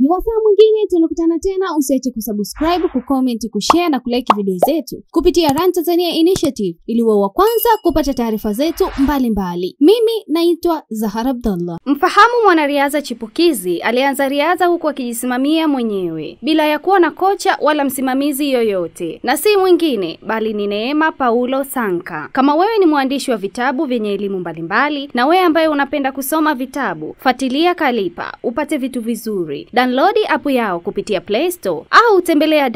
Ni wasaa mwingine tunakutana tena, usiache kusubscribe, kucomment, kushare na kulike video zetu kupitia Run Tanzania Initiative ili uwe wa kwanza kupata taarifa zetu mbalimbali. Mimi naitwa Zahara Abdallah. Mfahamu mwanariadha chipukizi alianza riadha huku akijisimamia mwenyewe bila ya kuwa na kocha wala msimamizi yoyote, na si mwingine bali ni Neema Paulo Sanka. Kama wewe ni mwandishi wa vitabu vyenye elimu mbalimbali na wewe ambaye unapenda kusoma vitabu, fuatilia Kalipa upate vitu vizuri. Download app yao kupitia Play Store au tembelea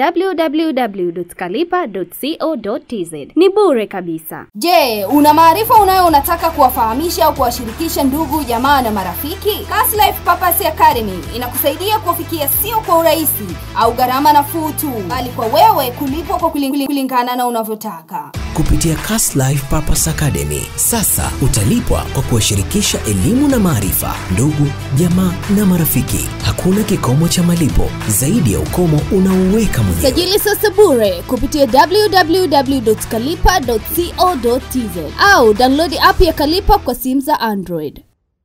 www.kalipa.co.tz. Ni bure kabisa. Je, una maarifa unayo unataka kuwafahamisha au kuwashirikisha ndugu, jamaa na marafiki? Cast Life Purpose Academy inakusaidia kuwafikia sio kwa urahisi au gharama nafuu tu, bali kwa wewe kulipwa kwa kuling- kulingana na unavyotaka. kupitia Cast Life Purpose Academy. Sasa utalipwa kwa kuwashirikisha elimu na maarifa ndugu, jamaa na marafiki. Hakuna kikomo cha malipo zaidi ya ukomo unaoweka mwenyewe. Sajili sasa bure kupitia www.kalipa.co.tz au download app ya Kalipa kwa simu za Android.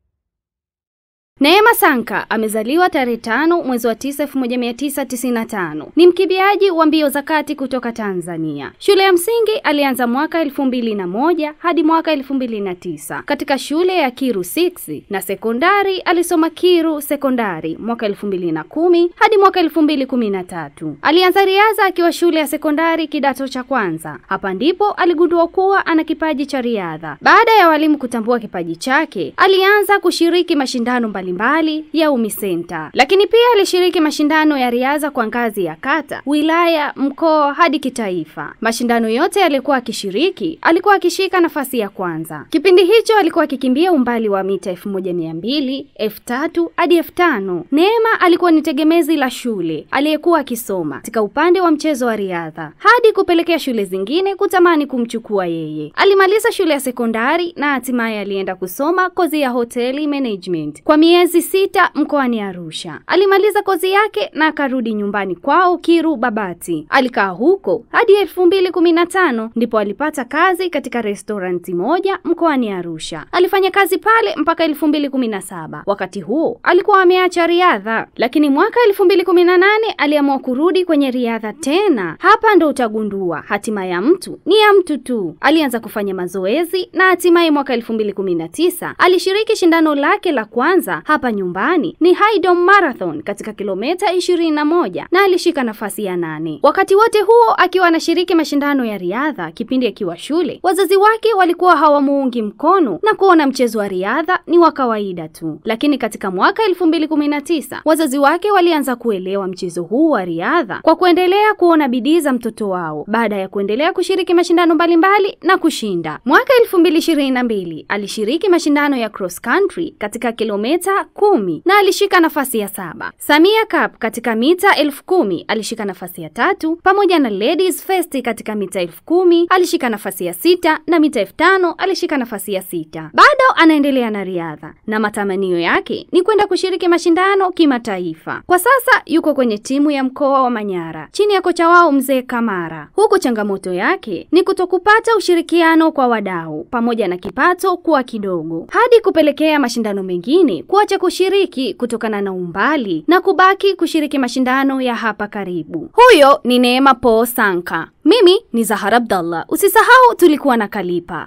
Neema Sanka amezaliwa tarehe tano mwezi wa tisa elfu moja mia tisa tisini na tano. Ni mkimbiaji wa mbio za kati kutoka Tanzania. Shule ya msingi alianza mwaka elfu mbili na moja hadi mwaka elfu mbili na tisa katika shule ya Kiru 6 na sekondari alisoma Kiru sekondari mwaka elfu mbili na kumi hadi mwaka elfu mbili kumi na tatu. Alianza riadha akiwa shule ya sekondari kidato cha kwanza. Hapa ndipo aligundua kuwa ana kipaji cha riadha. Baada ya walimu kutambua kipaji chake, alianza kushiriki mashindano mbalimbali ya UMISENTA, lakini pia alishiriki mashindano ya riadha kwa ngazi ya kata, wilaya, mkoa hadi kitaifa. Mashindano yote alikuwa akishiriki, alikuwa akishika nafasi ya kwanza. Kipindi hicho alikuwa akikimbia umbali wa mita elfu moja mia mbili, elfu tatu hadi elfu tano. Neema alikuwa ni tegemezi la shule aliyekuwa akisoma katika upande wa mchezo wa riadha hadi kupelekea shule zingine kutamani kumchukua yeye. Alimaliza shule ya sekondari na hatimaye alienda kusoma kozi ya hoteli management kwa miezi sita mkoani Arusha. Alimaliza kozi yake na akarudi nyumbani kwao Kiru Babati. Alikaa huko hadi elfu mbili kumi na tano ndipo alipata kazi katika restoranti moja mkoani Arusha. Alifanya kazi pale mpaka elfu mbili kumi na saba. Wakati huo alikuwa ameacha riadha, lakini mwaka elfu mbili kumi na nane aliamua kurudi kwenye riadha tena. Hapa ndo utagundua hatima ya mtu ni ya mtu tu. Alianza kufanya mazoezi na hatimaye mwaka elfu mbili kumi na tisa alishiriki shindano lake la kwanza hapa nyumbani ni Haydom Marathon katika kilomita ishirini na moja na alishika nafasi ya nane. Wakati wote huo akiwa anashiriki mashindano ya riadha kipindi akiwa shule, wazazi wake walikuwa hawamuungi mkono na kuona mchezo wa riadha ni wa kawaida tu, lakini katika mwaka elfu mbili kumi na tisa wazazi wake walianza kuelewa mchezo huu wa riadha kwa kuendelea kuona bidii za mtoto wao baada ya kuendelea kushiriki mashindano mbalimbali na kushinda. Mwaka elfu mbili ishirini na mbili alishiriki mashindano ya cross country katika kilomita kumi na alishika nafasi ya saba. Samia Cup katika mita elfu kumi alishika nafasi ya tatu pamoja na Ladies First katika mita elfu kumi alishika nafasi ya sita na mita elfu tano alishika nafasi ya sita. Bado anaendelea na riadha na matamanio yake ni kwenda kushiriki mashindano kimataifa. Kwa sasa yuko kwenye timu ya mkoa wa Manyara chini ya kocha wao mzee Kamara, huku changamoto yake ni kutokupata ushirikiano kwa wadau pamoja na kipato kuwa kidogo, hadi kupelekea mashindano mengine kuacha kushiriki kutokana na umbali na kubaki kushiriki mashindano ya hapa karibu. Huyo ni Neema Paul Sanka. Mimi ni Zahara Abdallah. Usisahau tulikuwa na Kalipa.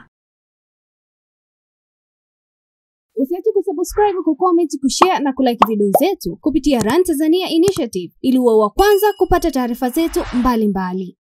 Usiache kusubscribe, kucomment, kushare na kulike video zetu kupitia Run Tanzania Initiative ili uwe wa kwanza kupata taarifa zetu mbalimbali.